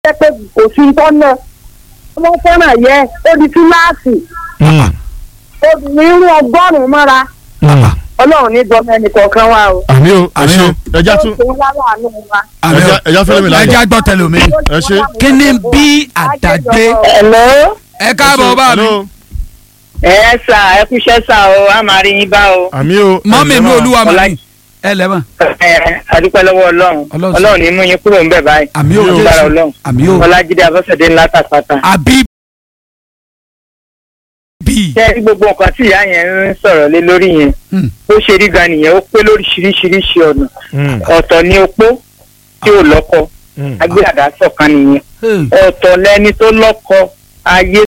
jẹ́ pé kò sí tọ́nà wọ́n fẹ́ràn yẹ ó di kíláàsì obìnrin irú ọgọ́rùn-ún mọ́ra ọlọ́run ní dọ́mọ ẹnì kọ̀ọ̀kan wa o. àmì o ẹ Àmì ṣe o. ẹja tún ó ṣe ń wá láàánú wa. àmì ẹja ẹja fẹlẹ mi ẹ láyọ jẹ́ gbọ́ tẹlomi. ẹ ṣe. kí ni bí àdàgbé Hello. ẹ káàbọ̀ bá mi Hello. ẹ sà ẹ kúṣẹ́ sà o a máa rí yín bá o. àmì o mọ́mí mi olúwa Ọlá- mọ́mí ẹ lẹ́mọ̀ ẹ adúpẹ́ lọ́wọ́ ọlọ́run Ọlọ́run. ọlọ́run ní mú yín kúrò ń bẹ̀ báyìí. àmì ò Àmì o. Lára jésù ọlọ́run àmì ò ọlájídé abọ́sẹ̀dé ńlá tàpátá. àbí bí ṣé gbogbo nǹkan tí ìyá yẹn ń sọ̀rọ̀ lé lórí yẹn Hmm. bó ṣe rí gan nìyẹn ó pé lóríṣiríṣiríṣi ọ̀nà Mm, ọ̀tọ̀ ní opó tí ò lọ́kọ mm. agbéradá sọ̀kan nìyẹn Hey. ọ̀tọ̀ lẹni tó lọ́kọ ayé